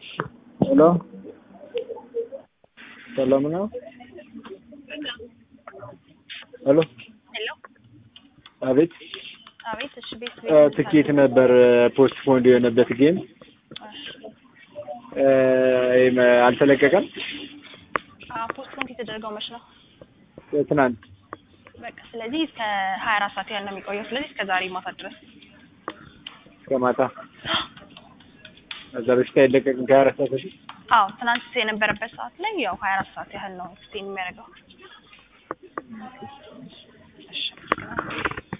ሄሎ ሰላም ነው? ሄሎ ሄሎ አቤት አቤት። እሺ ቤት እ ትኬት ነበር ፖስት ፖንድ የሆነበት ጌም እ ይሄም አልተለቀቀም። ፖስትፖንድ የተደረገው መች ነው? ትናንት በቃ ስለዚህ እስከ ሀያ አራት ሰዓት ያህል ነው የሚቆየው። ስለዚህ እስከ ዛሬ ማታ ድረስ እስከ ማታ እዛ በፊት አይለቀቅም ከሀያ አራት ሰዓት በፊት አዎ ትናንት የነበረበት ሰዓት ላይ ያው ሀያ አራት ሰዓት ያህል ነው ኤክስቴንድ የሚያደርገው። እሺ